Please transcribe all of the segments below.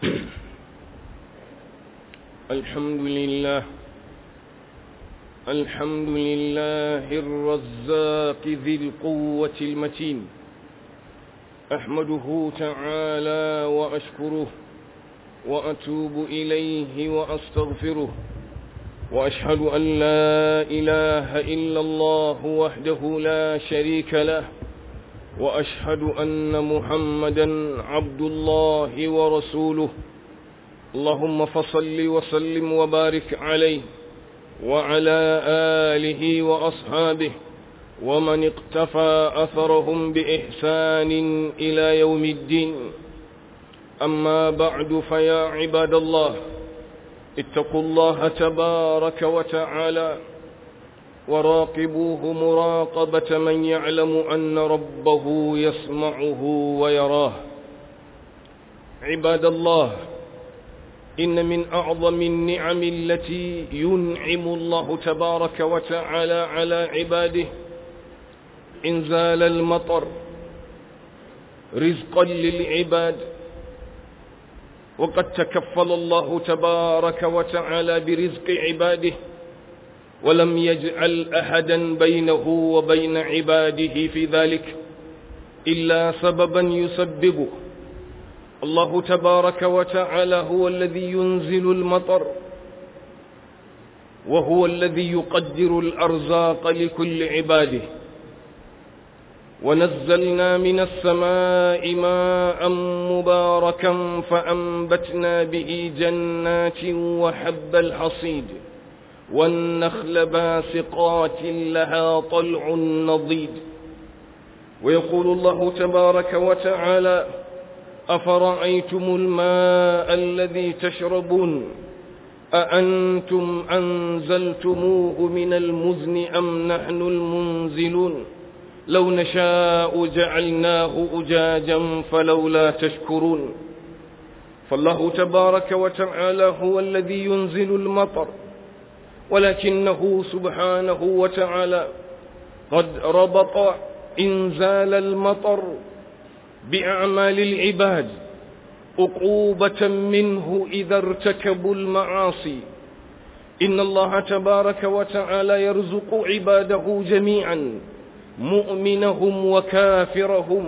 الحمد لله الحمد لله الرزاق ذي القوة المتين أحمده تعالى وأشكره وأتوب إليه وأستغفره وأشهد أن لا إله إلا الله وحده لا شريك له وأشهد أن محمدا عبد الله ورسوله اللهم فصل وسلم وبارك عليه وعلى آله وأصحابه ومن اقتفى أثرهم بإحسان إلى يوم الدين أما بعد فيا عباد الله اتقوا الله تبارك وتعالى وراقبوه مراقبة من يعلم أن ربه يسمعه ويراه عباد الله إن من أعظم النعم التي ينعم الله تبارك وتعالى على عباده إنزال المطر رزقا للعباد وقد تكفل الله تبارك وتعالى برزق عباده ولم يجعل أحدا بينه وبين عباده في ذلك إلا سببا يسببه الله تبارك وتعالى هو الذي ينزل المطر وهو الذي يقدر الأرزاق لكل عباده ونزلنا من السماء ماء مباركا فأنبتنا به جنات وحب الحصيد والنخل باسقات لها طلع نضيد ويقول الله تبارك وتعالى أفرأيتم الماء الذي تشربون أأنتم أنزلتموه من المزن أم نحن المنزلون لو نشاء جعلناه أجاجا فلولا تشكرون فالله تبارك وتعالى هو الذي ينزل المطر ولكنه سبحانه وتعالى قد ربط إنزال المطر بأعمال العباد عقوبة منه إذا ارتكبوا المعاصي إن الله تبارك وتعالى يرزق عباده جميعا مؤمنهم وكافرهم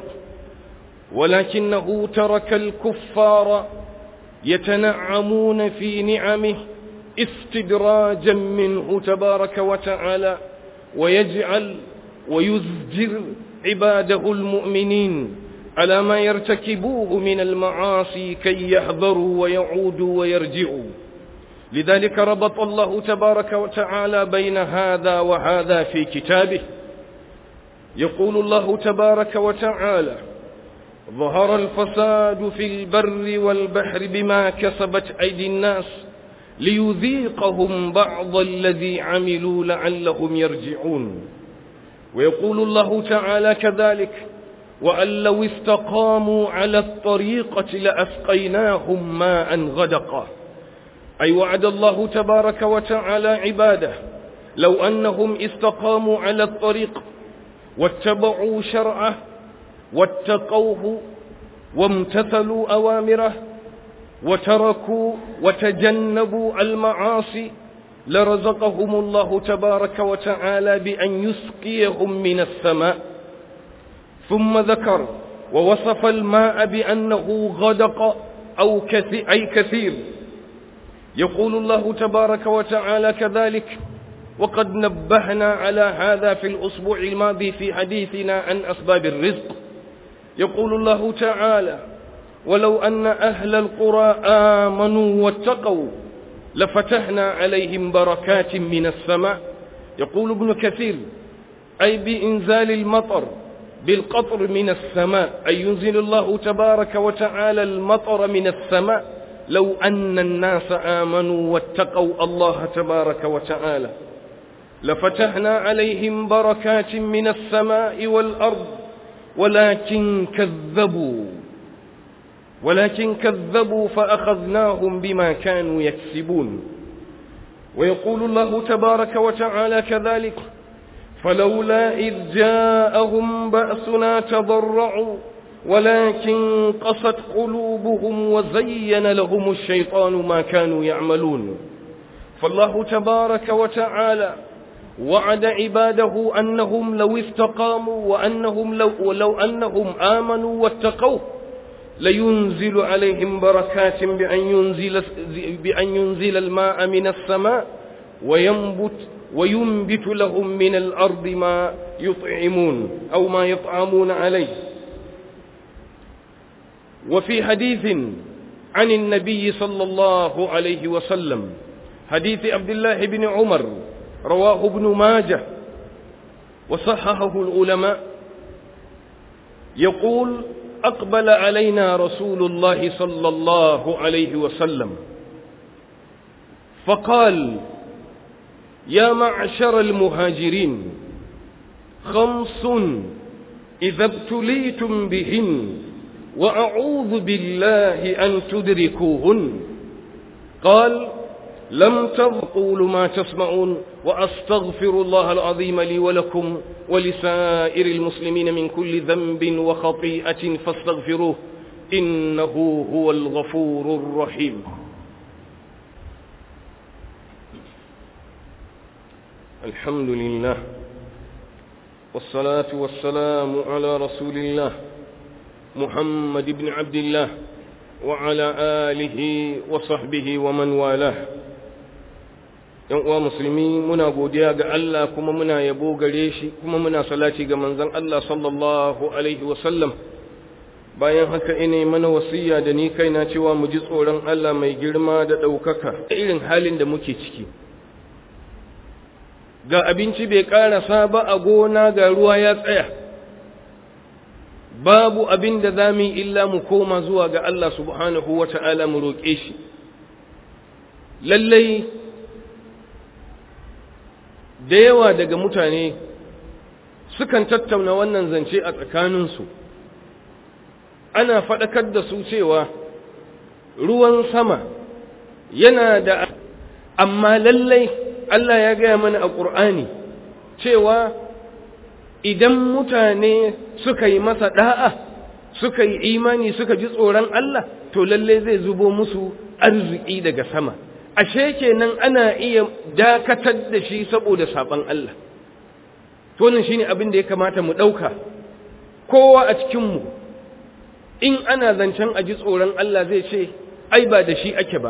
ولكنه ترك الكفار يتنعمون في نعمه استدراجا منه تبارك وتعالى ويجعل ويزجر عباده المؤمنين على ما يرتكبوه من المعاصي كي يحذروا ويعودوا ويرجعوا لذلك ربط الله تبارك وتعالى بين هذا وهذا في كتابه يقول الله تبارك وتعالى ظهر الفساد في البر والبحر بما كسبت أيدي الناس ليذيقهم بعض الذي عملوا لعلهم يرجعون ويقول الله تعالى كذلك وأن لو استقاموا على الطريقة لأسقيناهم ماء غدقا أي وعد الله تبارك وتعالى عباده لو أنهم استقاموا على الطريق واتبعوا شرعه واتقوه وامتثلوا أوامره وتركوا وتجنبوا المعاصي لرزقهم الله تبارك وتعالى بأن يسقيهم من السماء ثم ذكر ووصف الماء بأنه غدق أو كثير أي كثير يقول الله تبارك وتعالى كذلك وقد نبهنا على هذا في الأسبوع الماضي في حديثنا عن أسباب الرزق يقول الله تعالى ولو أن أهل القرى آمنوا واتقوا لفتحنا عليهم بركات من السماء يقول ابن كثير أي بإنزال المطر بالقطر من السماء أي ينزل الله تبارك وتعالى المطر من السماء لو أن الناس آمنوا واتقوا الله تبارك وتعالى لفتحنا عليهم بركات من السماء والأرض ولكن كذبوا ولكن كذبوا فأخذناهم بما كانوا يكسبون ويقول الله تبارك وتعالى كذلك فلولا إذ جاءهم بأسنا تضرعوا ولكن قست قلوبهم وزين لهم الشيطان ما كانوا يعملون فالله تبارك وتعالى وعد عباده أنهم لو استقاموا وأنهم لو, ولو أنهم آمنوا واتقوا لينزل عليهم بركات بأن ينزل, بأن ينزل الماء من السماء وينبت وينبت لهم من الأرض ما يطعمون أو ما يطعمون عليه وفي حديث عن النبي صلى الله عليه وسلم حديث عبد الله بن عمر رواه ابن ماجه وصححه العلماء يقول أقبل علينا رسول الله صلى الله عليه وسلم فقال يا معشر المهاجرين خمس إذا ابتليتم بهن وأعوذ بالله أن تدركوهن قال لم تقولوا ما تسمعون وأستغفر الله العظيم لي ولكم ولسائر المسلمين من كل ذنب وخطيئة فاستغفروه إنه هو الغفور الرحيم الحمد لله والصلاة والسلام على رسول الله محمد بن عبد الله وعلى آله وصحبه ومن والاه ‘yan uwa musulmi muna godiya ga Allah kuma muna yabo gare shi kuma muna salati ga manzon Allah sallallahu Alaihi wasallam bayan haka ina mana wasiya da ni kaina cewa mu ji tsoron Allah mai girma da ɗaukaka irin halin da muke ciki ga abinci bai ƙarasa ba a gona ga ruwa ya tsaya babu abin da za mu yi illa mu koma zuwa ga Allah subhanahu wa ta'ala mu roƙe shi lallai da yawa daga mutane sukan tattauna wannan zance a tsakaninsu ana faɗakar da su cewa ruwan sama yana da amma lallai Allah ya gaya mana a ƙur'ani cewa idan mutane suka yi masa ɗa'a suka yi imani suka ji tsoron Allah to lallai zai zubo musu arziki daga sama ashe kenan ana iya dakatar da shi saboda saban Allah to nan shine abin da ya kamata mu dauka kowa a cikin mu in ana zancen a ji tsoron Allah zai ce ai ba da shi ake ba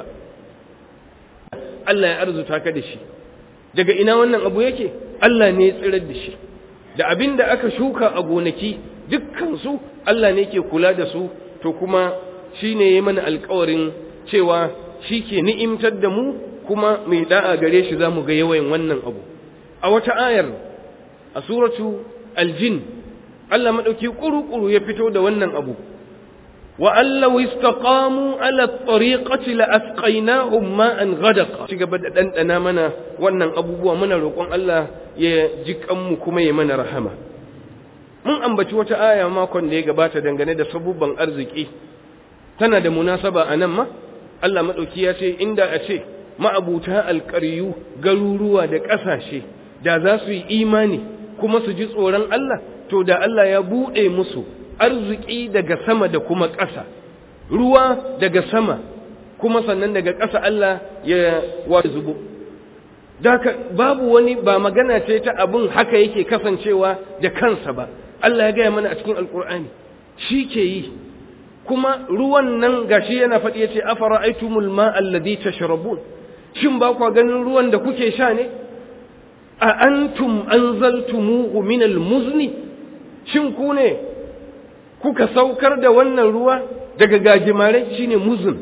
Allah ya arzuta ka da shi daga ina wannan abu yake Allah ne ya tsirar da shi da abin da aka shuka a gonaki dukkan su Allah ne ke kula da su to kuma shine yayi mana alƙawarin cewa shi ke ni'imtar da mu kuma mai da'a gare shi za mu ga yawan wannan abu a wata ayar a suratu aljin Allah maɗauki ƙuru-ƙuru ya fito da wannan abu wa allahu istaqamu ala tariqati la asqaynahum ma'an ghadaqa ci gaba da dandana mana wannan abubuwa muna roƙon Allah ya ji kanmu kuma ya mana rahama mun ambaci wata aya makon da ya gabata dangane da sabubban arziki tana da munasaba a nan ma Allah maɗauki ya ce inda a ce ma'abuta alƙaryu garuruwa da ƙasashe da za su yi imani kuma su ji tsoron Allah to da Allah ya buɗe musu arziki daga sama da kuma ƙasa ruwa daga sama kuma sannan daga ƙasa Allah ya wa zubo Daka babu wani ba magana ce ta abin haka yake kasancewa da kansa ba Allah ya gaya mana a cikin alƙur'ani shi ke yi kuma ruwan nan gashi yana faɗi yace afara aitumul ma alladhi tashrabun shin ba kwa ganin ruwan da kuke sha ne a antum anzaltumuhu min almuzni shin ku ne kuka saukar da wannan ruwa daga gajimare shine muzun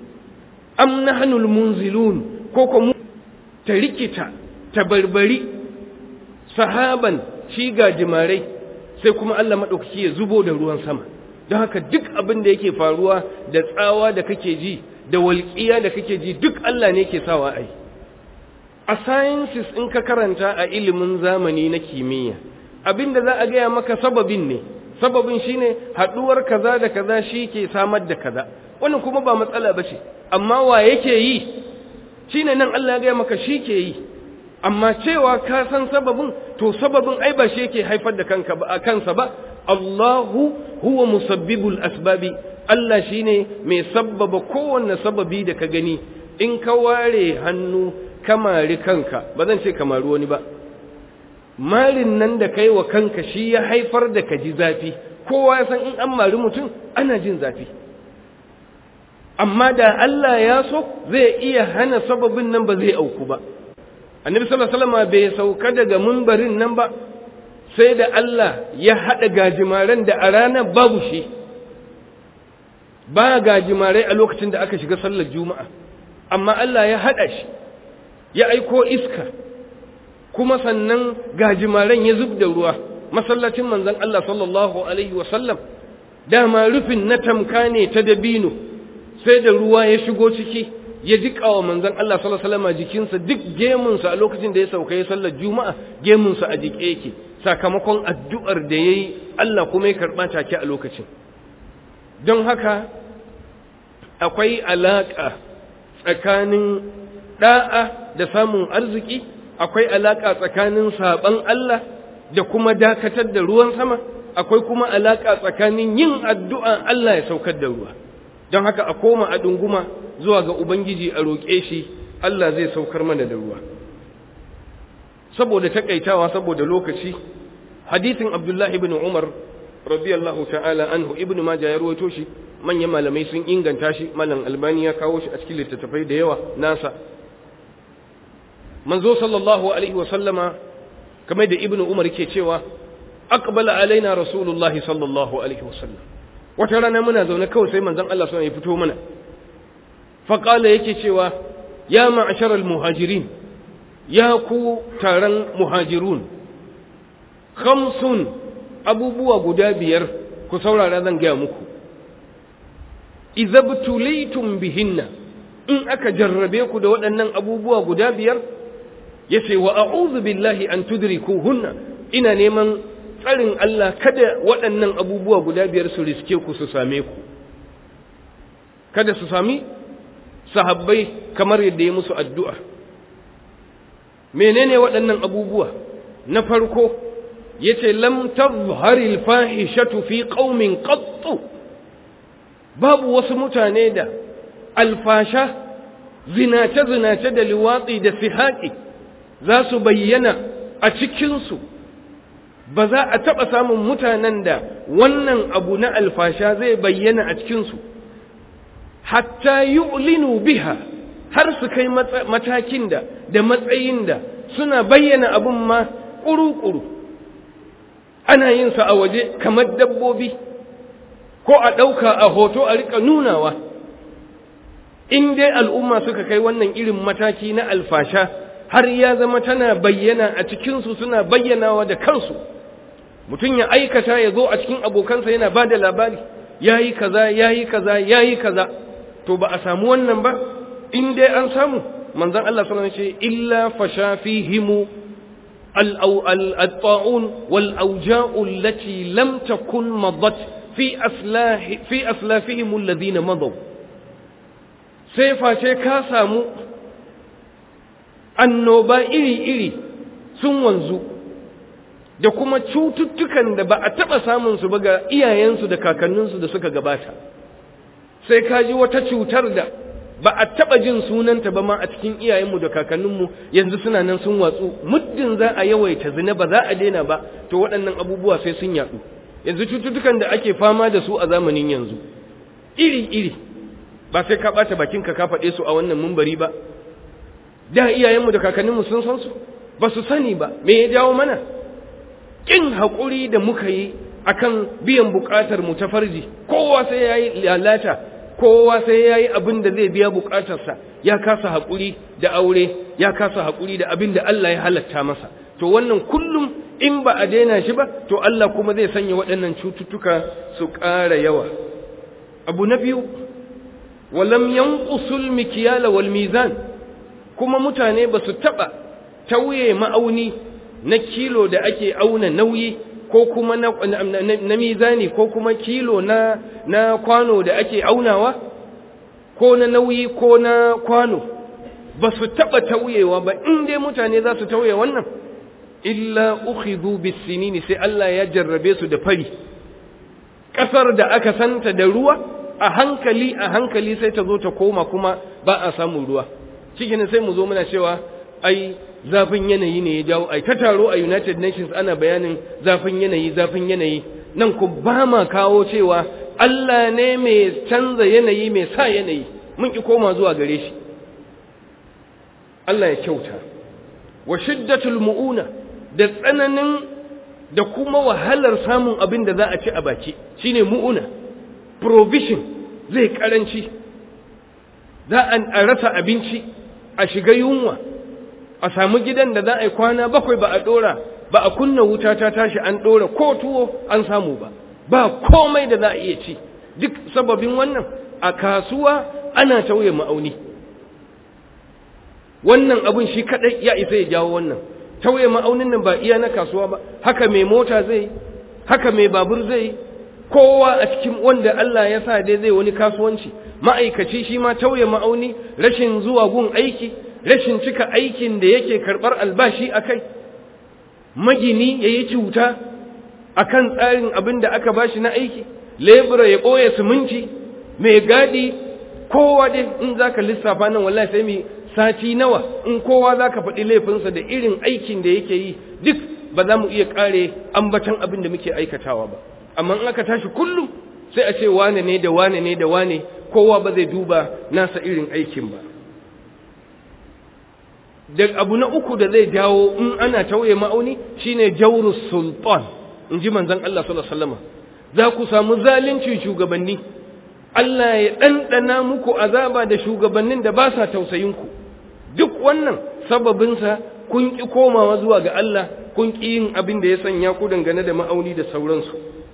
am nahnul munzilun ko ko mu ta rikita ta barbari sahaban shi gajimare sai kuma Allah madaukaki ya zubo da ruwan sama don haka duk abin da yake faruwa da tsawa da kake ji da walƙiya da kake ji duk Allah ne ke sawa ai a sciences in ka karanta a ilimin zamani na kimiyya abin da za a gaya maka sababin ne sababin shine haɗuwar kaza da kaza shi ke samar da kaza wannan kuma ba matsala ba ce amma wa yake yi shine nan Allah ya gaya maka shi ke yi amma cewa ka san sababin to sababin ai ba shi yake haifar da kanka ba kansa ba Allahu huwa musabbibul asbabi Allah shine mai sabbaba kowanne sababi da ka gani in ka ware hannu kamari kanka ba zan ce kamari wani ba marin nan da kai wa kanka shi ya haifar da ka ji zafi kowa ya san in an mari mutum ana jin zafi amma da Allah ya so zai iya hana sababin nan ba zai auku ba annabi sallallahu alaihi wasallam bai sauka daga mimbarin nan ba sai da Allah ya hada gajimaren da a ranar babu shi ba gajimarai a lokacin da aka shiga sallar juma'a amma Allah ya hada shi ya aiko iska kuma sannan gajimaren ya zub da ruwa masallacin manzon Allah sallallahu alaihi wasallam dama rufin na tamka ne ta dabino sai da ruwa ya shigo ciki ya jiƙa wa manzon Allah sallallahu alaihi wasallam jikinsa duk gemunsa a lokacin da ya sauka ya sallar juma'a gemunsa a jike yake sakamakon addu'ar da yayi Allah kuma ya karba take a lokacin don haka akwai alaka tsakanin da'a da samun arziki akwai alaka tsakanin saban Allah da kuma dakatar da ruwan sama akwai kuma alaka tsakanin yin addu'a Allah ya saukar da ruwa don haka a koma a ɗunguma zuwa ga Ubangiji a roƙe shi Allah zai saukar mana da ruwa. Saboda taƙaitawa saboda lokaci, hadithin Abdullah ibn Umar radiyallahu ta'ala anhu ibn Majah ya rawaito shi manyan malamai sun inganta shi malam Albani ya kawo shi a cikin littattafai da yawa nasa. Manzo sallallahu alaihi wa sallama kamar da ibn Umar ke cewa aqbala alaina rasulullahi sallallahu alaihi wa sallam wata rana muna zaune kawai sai manzon Allah ya fito mana faƙala yake cewa ya ma'asharar muhajirin ya ku taron muhajirun khamsun abubuwa guda biyar ku saurara zan gaya muku izabtulitum bihinna in aka jarrabe ku da waɗannan abubuwa guda biyar ya ce wa a'udhu billahi an tudrikuhunna ina neman tsarin Allah kada waɗannan abubuwa guda biyar su riske ku su same ku kada su sami sahabbai kamar yadda ya musu addu'a menene waɗannan abubuwa na farko ya ce lam tazharil fahishatu fi qaumin qattu babu wasu mutane da alfasha zinace-zinace da liwatsi da sihaƙi za su bayyana a cikinsu ba za a taɓa samun mutanen da wannan abu na alfasha zai bayyana a cikinsu hatta yu'linu biha har su kai matakin da da matsayin da suna bayyana abun ma ƙuru-ƙuru ana yin sa a waje kamar dabbobi ko a ɗauka a hoto a rika nunawa in dai al'umma suka kai wannan irin mataki na alfasha har ya zama tana bayyana a cikinsu suna bayyanawa da kansu mutum ya aikata ya zo a cikin abokansa yana ba da labari ya yi kaza ya yi kaza ya yi kaza to ba a samu wannan ba in dai an samu manzon Allah sallallahu alaihi wasallam ce illa fasha fihimu al-ta'un wal awja'u allati lam takun madat fi aslahi fi aslafihim alladhina madaw sai face ka samu annoba iri-iri sun wanzu da kuma cututtukan da ba a taɓa samun su ba ga iyayensu da kakanninsu da suka gabata sai ka ji wata cutar da ba a taɓa jin sunanta ba ma a cikin iyayenmu da kakanninmu yanzu suna nan sun watsu muddin za a yawaita zina ba za a daina ba to waɗannan abubuwa sai sun yaɗu yanzu cututtukan da ake fama da su a zamanin yanzu iri-iri ba sai ka ɓata bakinka ka faɗe su a wannan mumbari ba da iyayenmu da kakanninmu sun san su ba su sani ba me ya jawo mana ƙin haƙuri da muka yi akan biyan buƙatar mu ta farji kowa sai ya yi lalata kowa sai ya yi abin da zai biya buƙatarsa ya kasa haƙuri da aure ya kasa haƙuri da abin da Allah ya halatta masa to wannan kullum in ba a daina shi ba to Allah kuma zai sanya waɗannan cututtuka su ƙara yawa abu na biyu walam yanqusul mikyala wal mizan kuma mutane ba su taɓa tauye ma'auni na kilo da ake auna nauyi ko kuma na, na, mizani ko kuma kilo na, na kwano da ake aunawa ko na nauyi ko na kwano ba su taɓa tauyewa ba in dai mutane za su tauye wannan illa ukhidhu bisinini sai Allah ya jarrabe su da fari ƙasar da aka santa da ruwa a hankali a hankali sai ta zo ta koma kuma ba a samun ruwa cikin sai mu zo muna cewa ai zafin yanayi ne ya jawo ai ta taro a United Nations ana bayanin zafin yanayi zafin yanayi nan ku ba ma kawo cewa Allah ne mai canza yanayi mai sa yanayi mun ki koma zuwa gare shi Allah ya kyauta wa shiddatul mu'una da tsananin da kuma wahalar samun abin da za a ci a baki shine mu'una provision zai karanci za a rasa abinci a shiga yunwa a samu gidan da za a yi kwana bakwai ba a dora ba a kunna wuta ta tashi an dora ko tuwo an samu ba ba komai da za a iya ci duk sababin wannan a kasuwa ana tauye ma'auni wannan abun shi kadai ya isa ya jawo wannan tauye ma'aunin nan ba iya na kasuwa ba haka mai mota zai haka mai babur zai kowa a cikin wanda Allah ya sa dai zai wani kasuwanci ma'aikaci shi ma tauye ma'auni rashin zuwa gun aiki rashin cika aikin da yake karɓar albashi a kai magini ya yi cuta a kan tsarin abin da aka bashi na aiki lebura ya ɓoye siminti mai gadi kowa dai in za ka lissafa nan wallahi sai mai sati nawa in kowa za ka faɗi laifinsa da irin aikin da yake yi duk ba za mu iya ƙare ambatan abin da muke aikatawa ba amma in aka tashi kullum sai a ce wane ne da wane ne da wane kowa ba zai duba nasa irin aikin ba da abu na uku da zai jawo in ana tauye ma'auni shine jawrus sultan in ji manzon Allah sallallahu alaihi wasallam za ku samu zalincin shugabanni Allah ya ɗanɗana muku azaba da shugabannin da ba sa tausayinku duk wannan sababinsa kun ƙi komawa zuwa ga Allah kun ƙi yin abin da ya sanya ku dangane da ma'auni da sauransu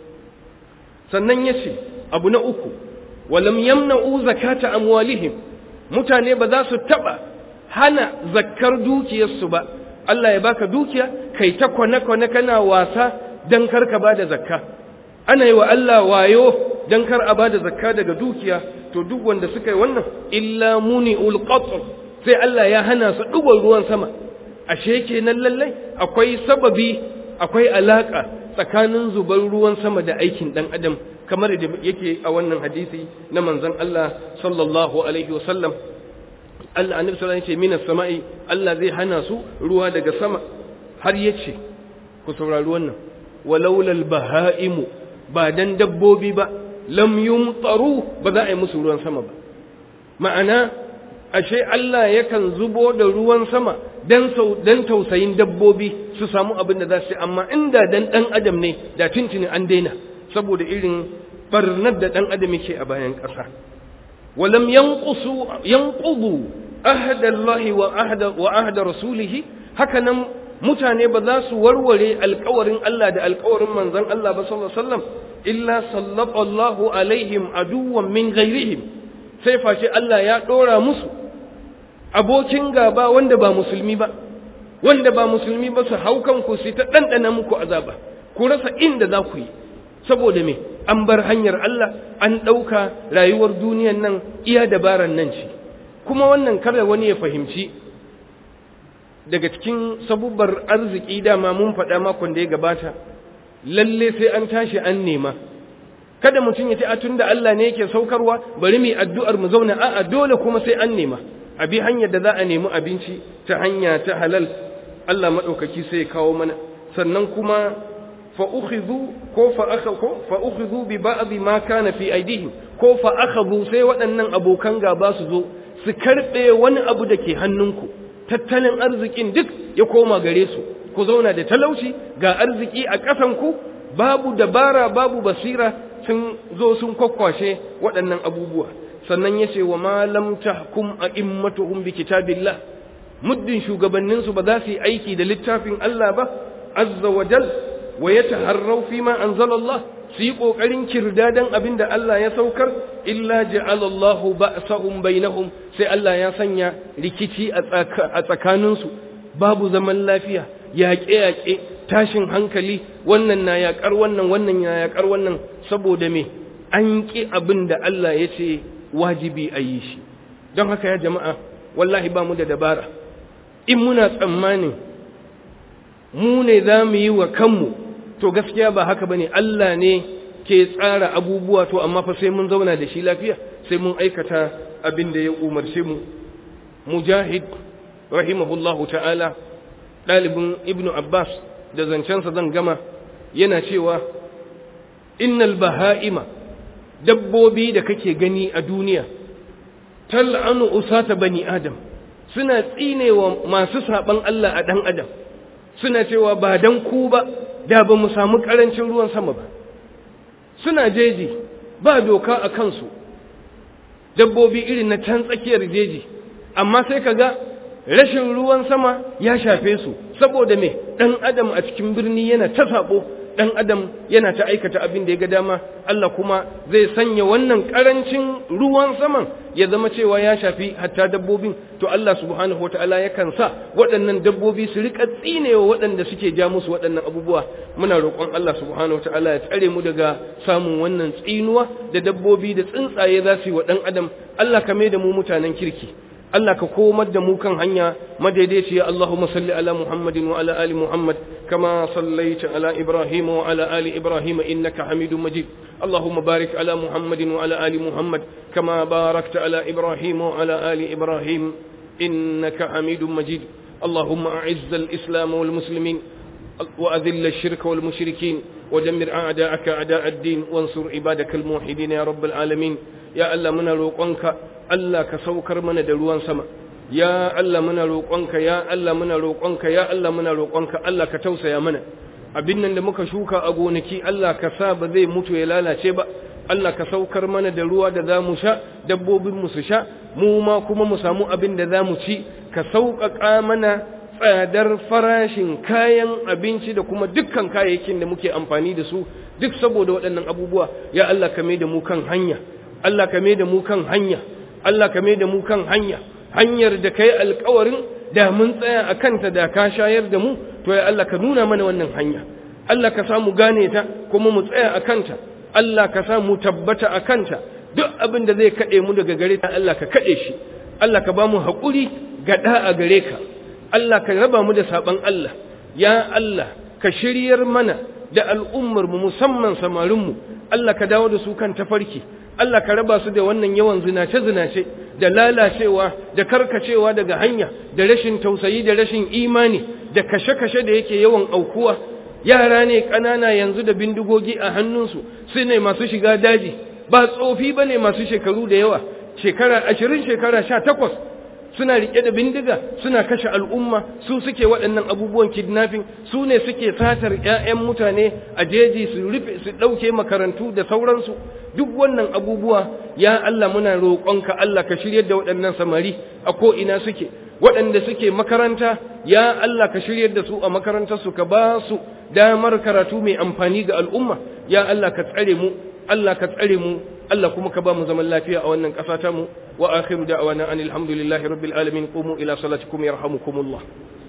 sannan ya ce abu na uku walam yamna'u zakata amwalihim mutane ba za su taɓa hana zakkar dukiyarsu ba Allah ya baka dukiya kai ta kwane-kwane kana wasa don karka ba da zakka ana yi wa Allah wayo don kar a ba da zakka daga dukiya to duk wanda suka yi wannan illa muni ulqatr sai Allah ya hana su ɗugon ruwan sama ashe kenan lallai akwai sababi akwai alaka tsakanin zubar ruwan sama da aikin ɗan adam kamar da yake a wannan hadisi na manzon Allah sallallahu alaihi wasallam Allah annabi sallallahu alaihi wasallam minas sama'i Allah zai hana su ruwa daga sama har yace ku saurari wannan walaulal bahaimu ba dan dabbobi ba lam yumtaru ba za a yi musu ruwan sama ba ma'ana ashe Allah yakan zubo da ruwan sama dan dan tausayin dabbobi su samu abin da za su amma inda dan dan adam ne da tuntuni an daina saboda irin barnar da dan adam yake a bayan ƙasa ولم ينقصوا ينقضوا عهد الله وعهد وعهد رسوله هكذا mutane ba za su warware alkawarin Allah da alkawarin manzon Allah ba sallallahu alaihi wasallam illa sallallahu alaihim aduwwan min ghairihim sai face Allah ya dora musu abokin gaba wanda ba musulmi ba wanda ba musulmi ba su haukan ku su ta dandana muku azaba ku rasa inda za ku yi saboda me an bar hanyar Allah an ɗauka rayuwar duniyan nan iya dabaran nan ce kuma wannan kada wani ya fahimci daga cikin sabubbar arziki dama mun faɗa makon da ya gabata lalle sai an tashi an nema kada mutum ya ce a tunda Allah ne yake saukarwa bari mu addu'ar mu zauna a'a dole kuma sai an nema a bi hanyar da za a nemi abinci ta hanya ta halal Allah maɗaukaki sai ya kawo mana sannan kuma fa'ukhidhu ko fa'ukhidhu bi ba'dhi ma kana fi aidihim ko fa'akhadhu sai waɗannan abokan gaba su zo su karɓe wani abu da ke hannunku tattalin arzikin duk ya koma gare su ku zauna da talauci ga arziki a ƙasanku babu dabara babu basira sun zo sun kwakwashe waɗannan abubuwa sannan ya ce wa ma lam tahkum a'immatuhum bi kitabillah muddin shugabanninsu ba za su yi aiki da littafin Allah ba azza wa jal wa ya taharrau fi ma anzalallah su yi ƙoƙarin kirdadan abin da Allah ya saukar illa ja'alallahu ba'sahum bainahum sai Allah ya sanya rikici a tsakaninsu babu zaman lafiya yaƙe-yaƙe tashin hankali wannan na yaƙar wannan wannan na yaƙar wannan saboda me an ƙi abin da Allah ya ce wajibi a yi shi don haka ya jama'a wallahi ba mu da dabara in muna tsammanin mu ne za mu yi wa kanmu to gaskiya ba haka ba ne Allah ne ke tsara abubuwa to amma fa sai mun zauna da shi lafiya sai mun aikata abin da ya umarce mu mujahid rahimahullahu ta'ala ɗalibin ibnu abbas da zancensa zan gama yana cewa innal baha'ima dabbobi da kake gani a duniya tal'anu usata bani adam suna tsinewa masu saban Allah a dan adam suna cewa ba dan ku ba da ba mu samu karancin ruwan sama ba suna jeji ba doka a kansu dabbobi irin na can tsakiyar jeji amma sai ka ga rashin ruwan sama ya shafe su saboda me dan adam a cikin birni yana ta sabo dan adam yana ta aikata abin da ya ga dama Allah kuma zai sanya wannan karancin ruwan saman ya zama cewa ya shafi hatta dabbobin to Allah subhanahu wataala yakan sa waɗannan dabbobi su rika tsinewa waɗanda suke ja musu waɗannan abubuwa muna roƙon Allah subhanahu wataala ya tsare mu daga samun wannan tsinuwa da dabbobi da tsuntsaye za su yi wa ɗan adam Allah ka mai da mu mutanen kirki Allah ka komar da mu kan hanya madaidaiciya Allahumma salli ala Muhammadin wa ala ali Muhammad kama sallaita ala Ibrahim wa ala ali Ibrahim innaka Hamidum Majid Allahumma barik ala Muhammadin wa ala ali Muhammad kama barakta ala Ibrahim wa ala ali Ibrahim innaka Hamidum Majid اللهم أعز الإسلام والمسلمين وأذل الشرك والمشركين ودمر أعداءك أعداء الدين وانصر عبادك الموحدين يا رب العالمين يا الله من روقنك Allah ka saukar mana da ruwan sama ya Allah muna roƙonka ya Allah muna roƙonka ya Allah muna roƙonka Allah ka tausaya mana abin nan da muka shuka a gonaki Allah ka sa ba zai mutu ya lalace ba Allah ka saukar mana da ruwa da za mu sha dabbobin mu su sha mu ma kuma mu samu abin da za mu ci ka sauƙaƙa mana tsadar farashin kayan abinci da kuma dukkan kayayyakin da muke amfani da su duk saboda waɗannan abubuwa ya Allah ka mai da mu kan hanya Allah ka mai da mu kan hanya Allah ka mai da mu kan hanya hanyar da kai alkawarin da mun tsaya a kanta da ka shayar da mu to ya Allah ka nuna mana wannan hanya Allah ka samu gane ta kuma mu tsaya a kanta Allah ka samu tabbata a kanta duk abin da zai kaɗe mu daga gare ta Allah ka kaɗe shi Allah ka ba mu haƙuri ga a gare ka Allah ka raba mu da saɓan Allah ya Allah ka shiryar mana da al'ummar mu musamman samarin mu Allah ka dawo da su kan tafarki Allah ka raba su da wannan yawan zinace-zinace da lalacewa da karkacewa daga hanya da rashin tausayi da rashin imani da kashe-kashe da yake yawan aukuwa yara ne ƙanana yanzu da bindigogi a hannunsu su ne masu shiga daji ba tsofi ba ne masu shekaru da yawa shekara ashirin shekara sha takwas suna riƙe da bindiga suna kashe al'umma su suke waɗannan abubuwan kidnapping su ne suke satar 'ya'yan mutane a jeji su rufe su ɗauke makarantu da sauransu duk wannan abubuwa ya Allah muna roƙonka Allah ka shiryar da waɗannan samari a ko ina suke waɗanda suke makaranta ya Allah ka shiryar da su a makarantarsu ka ba su damar karatu mai amfani ga al'umma ya Allah ka tsare mu Allah ka tsare mu Allah kuma ka ba mu zaman lafiya a wannan ƙasa ta mu wa akhiru da'wana anil hamdulillahi rabbil alamin qumu ila salatikum yarhamukumullah